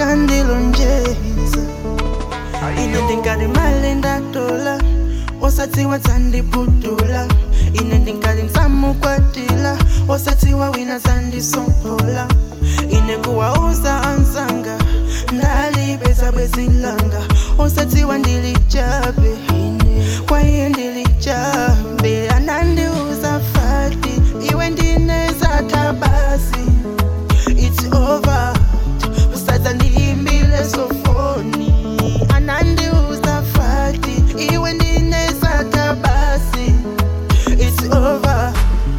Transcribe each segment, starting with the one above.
ankandilonjeza ine ndingati mali ndatola osadziwa dzandiputula ine ndingati ndzamukwatila osadziwa wina dzandisomphola ine kuwauza anzanga ndalipeza bwezilanga osadziwa ndilichabe ine kwa iye ndilichabe anandiuza fati iwe ndinezatha basi it's over usadza ndiimbile sofoni anandiuza fati iwe ndinezatha basi it's over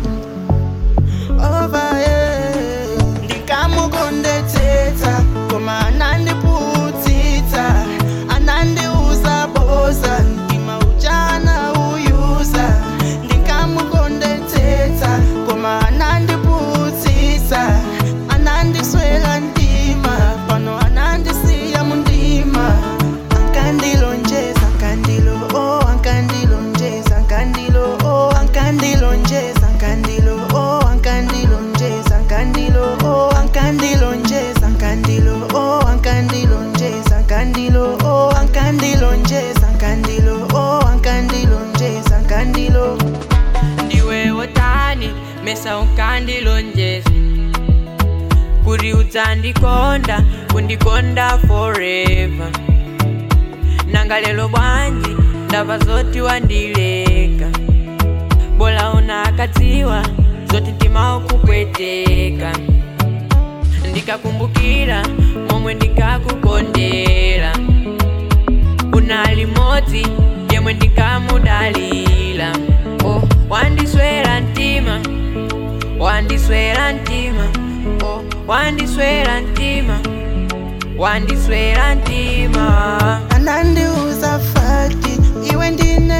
over yeah. ndikamukondetsetsa koma anandiputsitsa anandiuza boza ndima uchana uyuza ndikamukondetsetsa koma anandiputsitsa anandiswela ndima pano anandisiya mundima ankandilonjeza ankandilo oh ankandilonjeza ankandilo oh ankandilonjeza ankandilo oh ankandilonjeza ankandilo oh ankandilonjeza ankandilo oh ankandilonjeza ankandilo oh ankandilonjeza ankandilo oh ankandilonjeza ankandilo ndiwe wotani mesa unkandilonjeza kuti udzandikonda kundikonda forever nanga lero bwanji ndamva zoti wandileka bola unakadziwa zoti mtima ukupweteka ndikakumbukira momwe ndikakukondera unali modzi yemwe ndikamudalira oh, wandiswera mtima wandiswera mtima oh, wandiswera mtima wandiswera mtima anandiuza fati iwe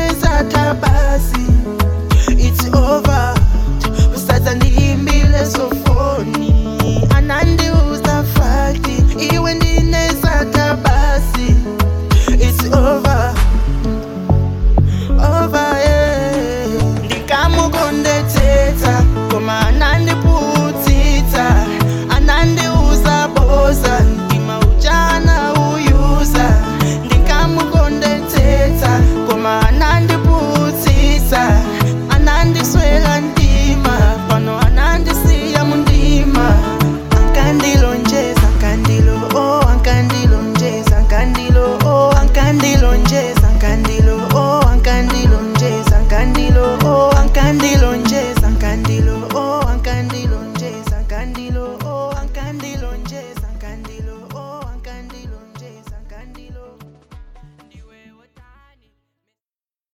ndinezatha basi it's over usadza ndiimbile so